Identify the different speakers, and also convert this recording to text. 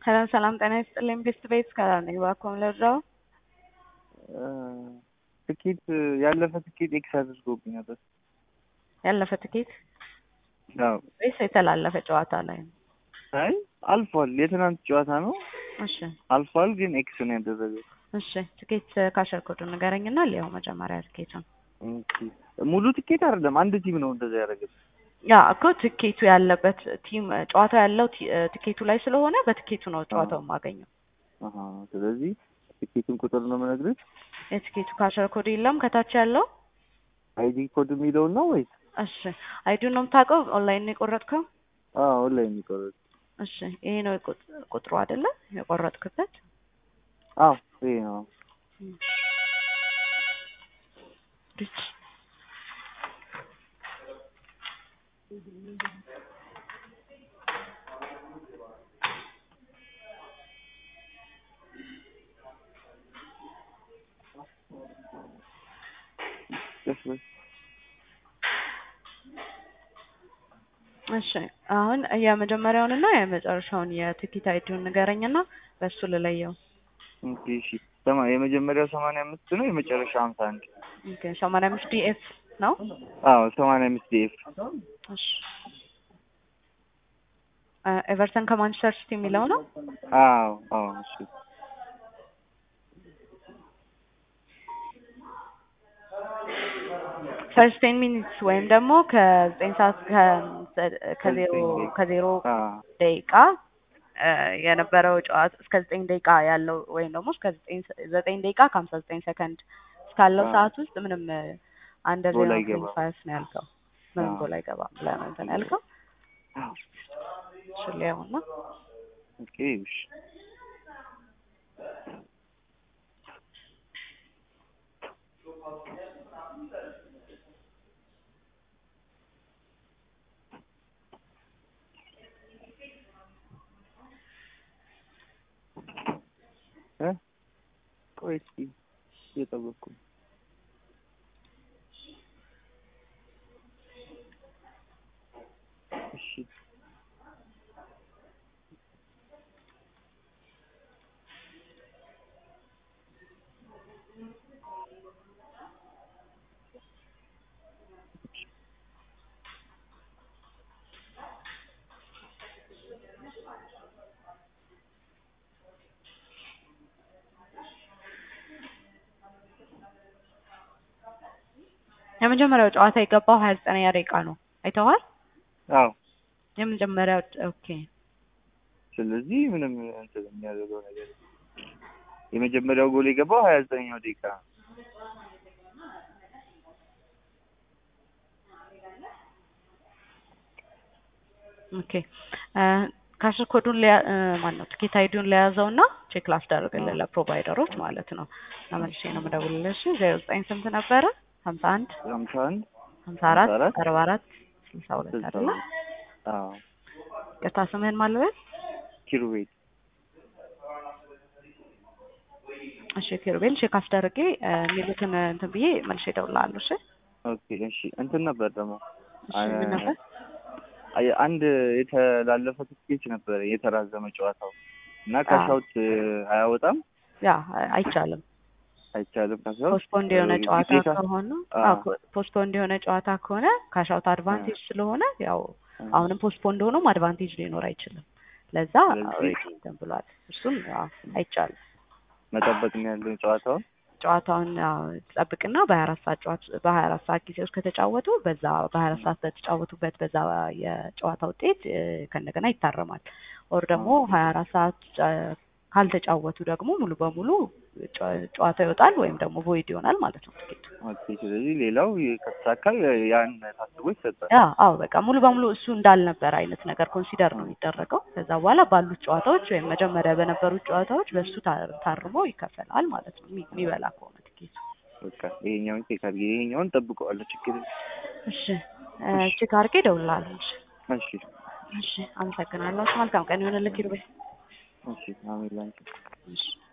Speaker 1: ሰላም ሰላም፣ ጤና ይስጥልኝ። ቤስት ቤት ከላር ነኝ። እባክዎን ልርዳዎ?
Speaker 2: ትኬት ያለፈ ትኬት ኤክስ አድርጎብኝ ነበር።
Speaker 1: ያለፈ ትኬት
Speaker 2: አዎ።
Speaker 1: ወይስ የተላለፈ ጨዋታ ላይ ነው?
Speaker 2: አይ አልፏል። የትናንት ጨዋታ ነው
Speaker 1: እሺ
Speaker 2: አልፏል፣ ግን ኤክስ ነው ያደረገው።
Speaker 1: እሺ፣ ትኬት ካሸር ኮዱ ንገረኝና ሊያው መጀመሪያ ትኬቱን
Speaker 2: ኦኬ። ሙሉ ትኬት አይደለም፣ አንድ ቲም ነው እንደዛ ያደረገው።
Speaker 1: ያ እኮ ትኬቱ ያለበት ቲም ጨዋታው ያለው ቲ- ትኬቱ ላይ ስለሆነ በትኬቱ ነው ጨዋታው የማገኘው።
Speaker 2: አሀ፣ ስለዚህ ትኬቱን ቁጥር ነው የምነግርህ።
Speaker 1: የትኬቱ ካሸር ኮድ የለም ከታች ያለው።
Speaker 2: አይዲ ኮድ የሚለውን ነው ወይስ?
Speaker 1: እሺ አይዱን ነው የምታውቀው? ኦንላይን ነው የቆረጥከው?
Speaker 2: አዎ ኦንላይን የሚቆረጥ
Speaker 1: እሺ ይሄ ነው የቁጥ- ቁጥሩ አይደለ የቆረጥክበት?
Speaker 2: አዎ ይሄ ነው።
Speaker 1: ሪች
Speaker 2: ደስ በል።
Speaker 1: እሺ አሁን የመጀመሪያውንና የመጨረሻውን የትኬት አይዲውን ንገረኝና በሱ ልለየው።
Speaker 2: ኦኬ እሺ። ሰማ- የመጀመሪያው ሰማንያ አምስት ነው የመጨረሻ ሀምሳ አንድ
Speaker 1: ኦኬ ሰማንያ አምስት ዲኤፍ ነው።
Speaker 2: አዎ ሰማንያ አምስት ዲኤፍ
Speaker 1: እሺ እ ኤቨርተን ከማንቸስተር ሲቲ የሚለው ነው።
Speaker 2: አዎ አዎ እሺ
Speaker 1: ፈርስት ቴን ሚኒትስ ወይም ደግሞ ከዘጠኝ ሰዓት ከ- ከዜሮ ከዜሮ
Speaker 2: አዎ
Speaker 1: ደቂቃ እ የነበረው ጨዋታ እስከ ዘጠኝ ደቂቃ ያለው ወይም ደግሞ እስከ ዘጠኝ ሰ- ዘጠኝ ደቂቃ ከሀምሳ ዘጠኝ ሰከንድ እስካለው
Speaker 2: አዎ።
Speaker 1: ሰዓት ውስጥ ምንም አንደር
Speaker 2: ጎል
Speaker 1: ዜሮ
Speaker 2: አይገባም።
Speaker 1: ፋይቭ ነው ያልከው። ምንም
Speaker 2: አዎ።
Speaker 1: ጎል አይገባም ብለህ ነው እንትን ያልከው።
Speaker 2: አዎ
Speaker 1: እሺ ሊያውና
Speaker 2: ኦኬ እሺ እ ቆይ እስኪ እየጠበቅኩ ነው። እሺ
Speaker 1: የመጀመሪያው ጨዋታ የገባው ሀያ ዘጠነኛ ደቂቃ ነው። አይተዋል?
Speaker 2: አዎ
Speaker 1: የመጀመሪያው ኦኬ
Speaker 2: ስለዚህ ምንም እንትን የሚያደርገው ነገር የለም። የመጀመሪያው ጎል የገባው ሀያ ዘጠነኛው ደቂቃ ነው።
Speaker 1: ኦኬ ካሽር ኮዱን ማን ነው ትኬት አይዲውን ለያዘው እና ቼክ ላስደርግልህ ለፕሮቫይደሮች ማለት ነው። ለመልሼ ነው የምደውልልሽ። ዜሮ ዘጠኝ ስንት ነበረ? ሀምሳ አንድ
Speaker 2: ሀምሳ አንድ
Speaker 1: ሀምሳ አራት
Speaker 2: ሀምሳ አራት
Speaker 1: አርባ አራት ስልሳ ሁለት
Speaker 2: ስልሳ
Speaker 1: አይደለ?
Speaker 2: ሁለት አዎ
Speaker 1: ቅርታ ስምህን ማልበል?
Speaker 2: ኪሩቤል
Speaker 1: እሺ ኪሩቤል ቼክ አስደርጌ እ የሚሉትን እንትን ብዬ መልሼ እደውልልሃለሁ። እሺ
Speaker 2: ኦኬ እሺ እንትን ነበር ደግሞ
Speaker 1: እሺ ምን ነበር?
Speaker 2: አይ አንድ የተላለፈ ትኬት ነበር የተራዘመ ጨዋታው እና ካሻውት አያወጣም
Speaker 1: ያ አይቻልም።
Speaker 2: አይቻልም ካሻውት
Speaker 1: ፖስትፖንድ የሆነ ጨዋታ
Speaker 2: ግዴታ
Speaker 1: ከሆነ
Speaker 2: አዎ።
Speaker 1: ፖስትፖንድ የሆነ ጨዋታ ከሆነ ካሻውት አድቫንቴጅ ስለሆነ ያው አሁንም ፖስትፖንድ ሆኖም አድቫንቴጅ ሊኖር አይችልም። ለዛ
Speaker 2: ስለዚህ-
Speaker 1: ኦልሬዲ እንትን ብሏል። እሱም ያው አይቻልም።
Speaker 2: መጠበቅ ነው ያለው ጨዋታውን
Speaker 1: ጨዋታውን ያው ጠብቅና በሀያ አራት ሰዓት ጨዋታ በሀያ አራት ሰዓት ጊዜ ውስጥ ከተጫወቱ በዛ በሀያ አራት ሰዓት በተጫወቱበት በዛ የጨዋታ ውጤት እ ከእንደገና ይታረማል። ኦር ደግሞ ሀያ አራት ሰዓት ጨ- ካልተጫወቱ ደግሞ ሙሉ በሙሉ ጨ- ጨዋታ ይወጣል ወይም ደግሞ ቮይድ ይሆናል ማለት ነው ትኬቱ።
Speaker 2: ኦኬ ስለዚህ ሌላው ከተሳካ ያን ታስቦ ይሰጣል
Speaker 1: ያ አዎ በቃ ሙሉ በሙሉ እሱ እንዳልነበረ አይነት ነገር ኮንሲደር ነው የሚደረገው። ከዛ በኋላ ባሉት ጨዋታዎች ወይም መጀመሪያ በነበሩት ጨዋታዎች በእሱ ታ- ታርሞ ይከፈላል ማለት ነው የሚ- የሚበላ ከሆነ ትኬቱ።
Speaker 2: በቃ ይሄኛውን ቼክ አድርጌ ይሄኛውን ጠብቀዋለሁ ችግር የለም።
Speaker 1: እሺ እ ቼክ አድርጌ እደውልልሃለሁ። እሺ
Speaker 2: እሺ
Speaker 1: እሺ አመሰግናለሁ። መልካም ቀን ይሁንልህ ኪሩቤል።
Speaker 2: እሺ አሜን ላንቺ
Speaker 1: እሺ